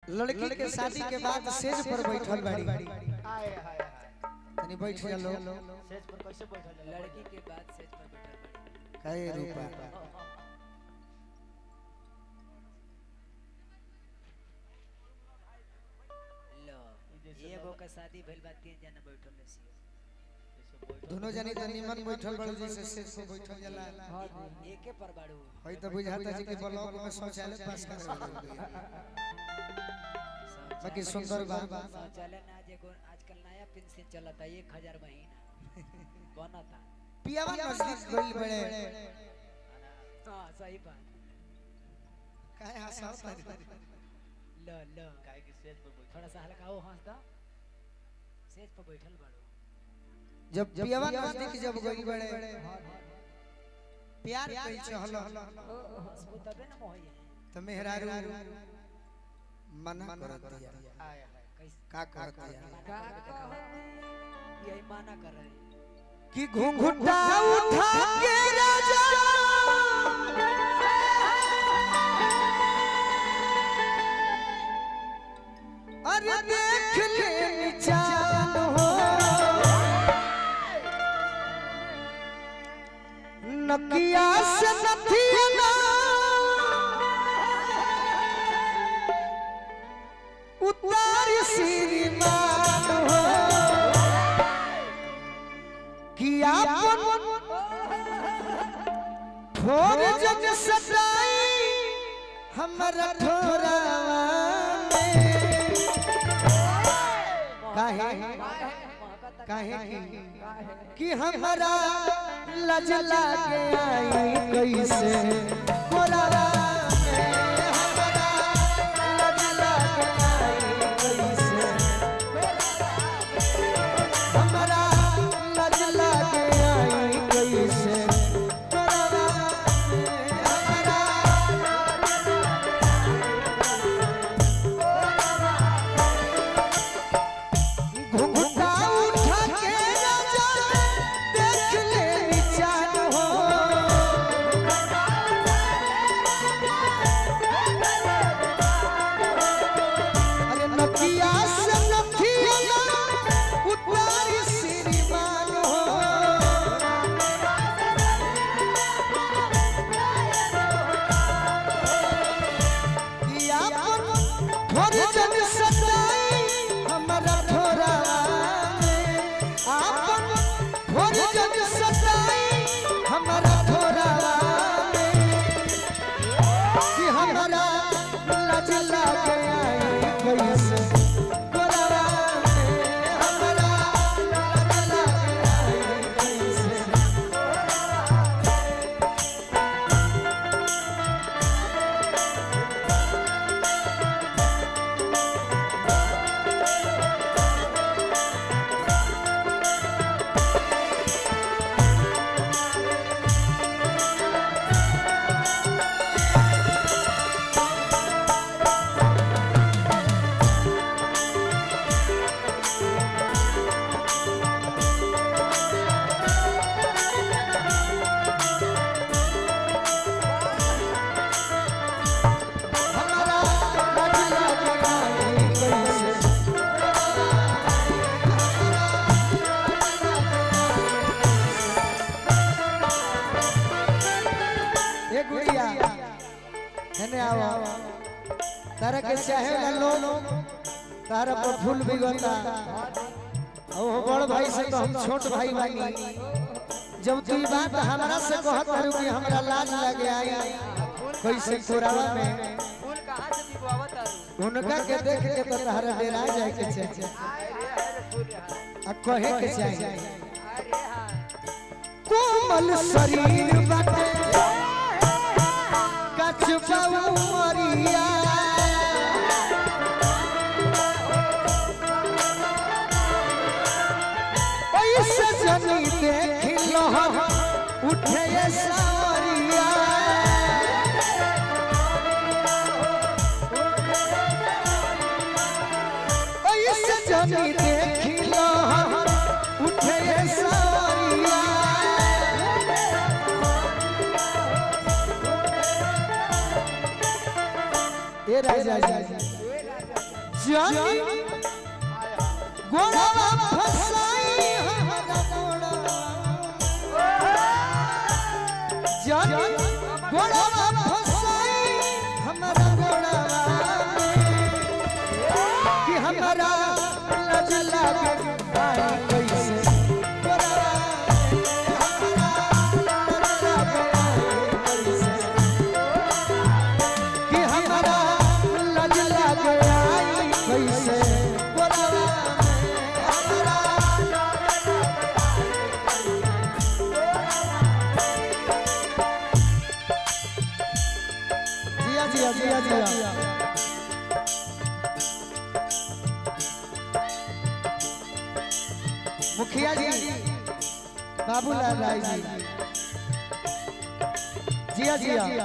लड़की के शादी के बाद सेज पर बैठल बाड़ी आए हाय हाय तनी बैठ जा लो सेज पर कैसे बैठल है? लड़की के बाद सेज पर बैठल बाड़ी काहे रूपा लो एगो का शादी भइल बा तीन जना बैठल रही ऐसे बैठल दोनों जनी त निमन बैठल बड़ जैसे सेज पर बैठल जाला एके पर बाड़ू हई त बुझाता जी कि ब्लॉक में शौचालय पास कर बाकी सुंदर बा शौचालय ना जे को आजकल नया पेंशन चलता एक हजार महीना बनता पियावा नजदीक गइल बड़े हाँ सही बात काहे हंसाओ तारी लो लो काहे कि सेज पर बैठल थोड़ा सा हल्का हो हंसदा सेज पर बैठल बाड़ू जब पियावा नजदीक जब गइल बड़े प्यार कइल चहल हंसबो तबे ना मोही है त मेहरारू मना कर दिया आए हाय कैसे का कर दिया का यही माना कर रहे कि घुंघटा उठा के राजा अरे देख ले निचान हो नकिया से नथिया उतार श्रीमान हो किया ठोर जग सताई हमरा ठोरावा में काहे काहे की कि हमरा लज लागे आई कैसे कोरावा में हमरा लज लागे आई कैसे हमरा लज लागे आई कैसे कोरावा में हमरा घुंघटा उठा के राजा देख ले निचान हो अरे नकिया से नथिया उतारी श्रीमान हो किया थोर जन सताई हमरा थोरा में आपन थोर जन सताई हमरा थोरा में कि हमरा लज लागे आई कैसे गोरा में हमरा लज लागे आई कैसे हमरा लज लागे आई कैसे ए गुड़िया हेने आओ तारा के चाहे ना लो तारा पर फूल बिगता ओ बड़ भाई से तो हम छोट भाई बानी जब तू ई बात हमरा से कहत हरु कि हमरा लाज लगे आई कैसे कोरावा में फूल कहां से दिखवावत आरू उनका के देख के तो तारा डेरा जाए के चाहिए आए रे हाय रे फूल हाय आ कहे के चाहिए आए रे हाय कोमल शरीर बाटे कचबा मरिया ऐसे जनी देख लहर उठे सावरिया ऐसे जनी देख लहर उठे सावरिया ए राजा जी जानी गोड़वा फसाई हमारा गोड़वा जानी गोड़वा फसाई हमारा गोड़वा कि हमारा लज लागे आई कैसे गोड़वा हमारा लज लागे आई कैसे कि हमारा लज लागे आई कैसे गोड़वा हमारा जिया जिया जिया जिया मुखिया जी बाबूलाल राय जी जिया जिया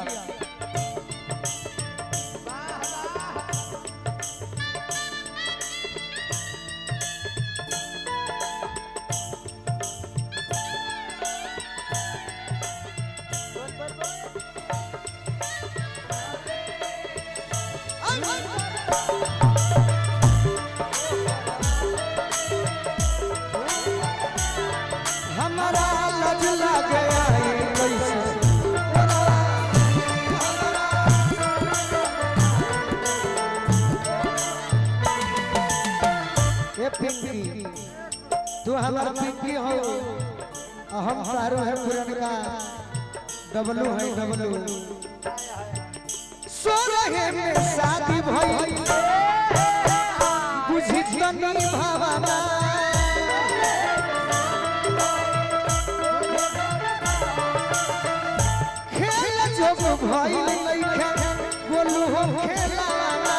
हमारा लज लग आई कैसे ए पिंकी तू हमार पिंकी हो आ हम तारो है पुरनका डबलू है डबलू सो रहे में शादी भई बुझी तनी भावना खेल जब भइल लइखे बोलू हो खेलाना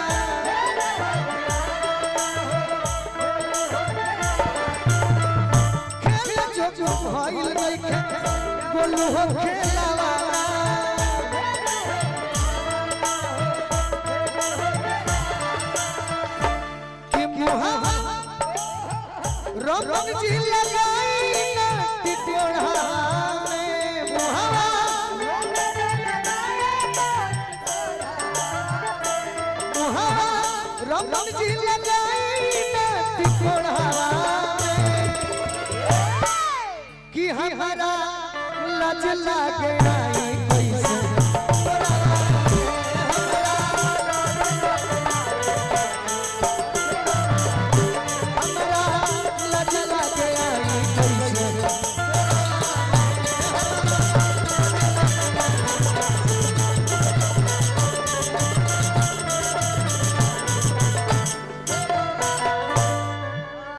खेल जब भइल लइखे बोलू हो खेलाना कि मुहावा रमन जी लगाई ना टिटोड़ा में मुहावा मुहावा रमन जी लगाई ना टिटोड़ा में कि हमारा लज लागे आई